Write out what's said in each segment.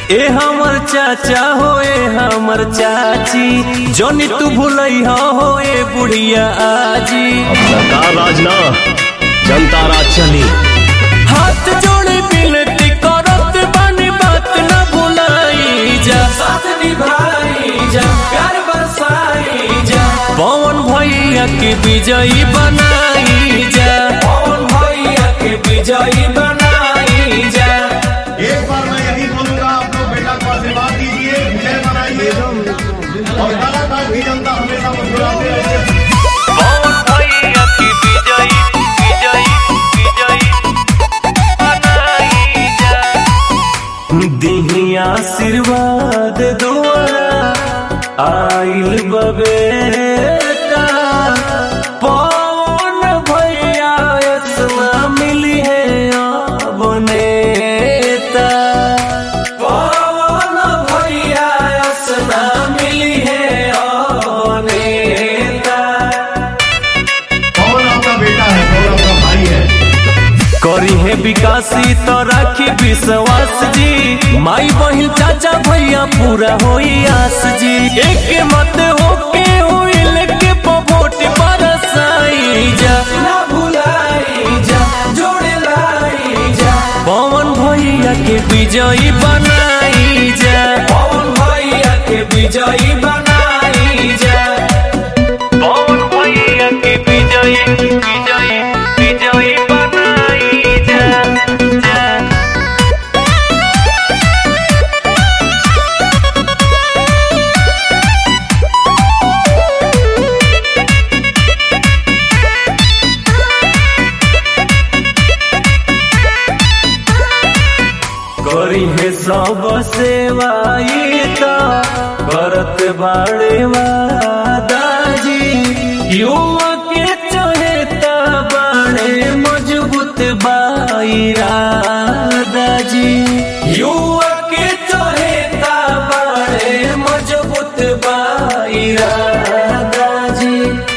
ए हमर चाचा हो ए हमर चाची जोनी तू भूलई हो ए बुढ़िया आजी अब सरकार राज ना जनता राज चली हाथ जोड़े बिनती करत बानी बात न भुलाई जा साथ निभाई जा प्यार बरसाई जा पवन भैया के विजयी बनाई जा पवन भैया के विजयी बनाई जा एक बार मैं यही बोलूंगा आप लोग बेटा को आशीर्वाद दीजिए विजय बनाइए और लगातार भी जनता हमेशा मुस्कुराते रहिए पवन भैया के विजयी विजयी विजयी बनाई जा दिही आशीर्वाद दुआरा आइल बबेटा पवन भैया यसना मिली है अब नेता पवन भैया यसना मिली है अब नेता कौन आपका बेटा है कौन आपका भाई है करी है विकासी तो राखी विश्वास जी माई बहिन चाचा भैया पूरा होई आस जी एक मत होके होइल के पवोट बरसाई जा ना भुलाई जा जोड़े लाई जा पवन भैया के विजयी बनाई जा पवन भैया के विजयी बनाई जा पवन भैया के विजयी विजयी विजयी बनाई जा जा। करी है सब सेवाई तो करत बाड़े दाजी युवा के चहेता बाड़े मजबूत बाईरा दाजी युवा के चहेता बाड़े मजबूत बाईरा दाजी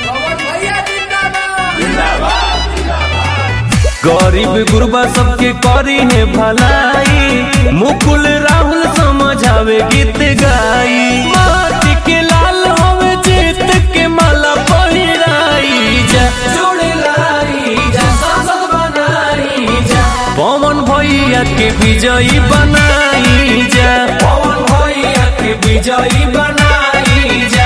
गरीब गुरबा सबके करी है भलाई मुकुल राहुल समझावे गीत गाई माटी के लाल होवे जीत के माला पहिराई जा जोड़े लाई जा सांसद बनाई जा पवन भैया के विजयी बनाई जा पवन भैया के विजयी बनाई जा